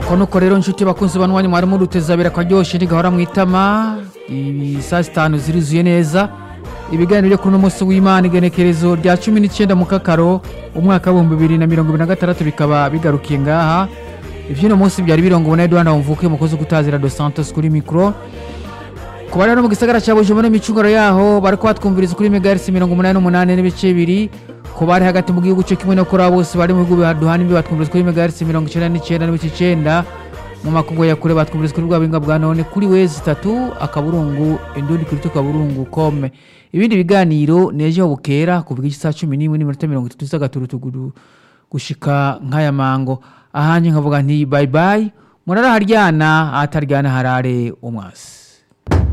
nuko nuko rero nshuti bakunzi banwanya mwari muruteza abira akaryoshye ntigahora mu itama ibi saa sitanu zirizuye neza ibiganiro byo kuri uno munsi w'imana igenekerezo rya cumi n'icyenda mu kakaro umwaka w'ibihumbi bibiri na mirongo ibiri na gatandatu bikaba bigarukiye ngaha iby'uno munsi byari birongo ubona eduard wumvuke umukozi utazira dos santos kuri mikoro ku bari no mu gisagara cya bujumbura n'imicunguro yaho bari kubatwumviriza kuri megahertz mirongo umunani n'umunani n'ibice bibiri ku bari hagati mu gihugu cyo kimwe no kuri abo bose bari mu bihugu bihaduhana imbi batwumviriza kuri megahertz mirongo icyenda n'icyenda n'ibice icyenda mu makungu ya kure batwumviriza kuri bwa buhinga bwa none kuri wezi itatu akaburungu indundi kuri tukaburungu kome ibindi biganiro nejo bukera kuvuga iki saa cumi n'imwe n'iminota mirongo itatu z'agaturutuguru gushika nk'aya mango ahanje nkavuga nti bye bye muraraharyana ahataryana harare umwasi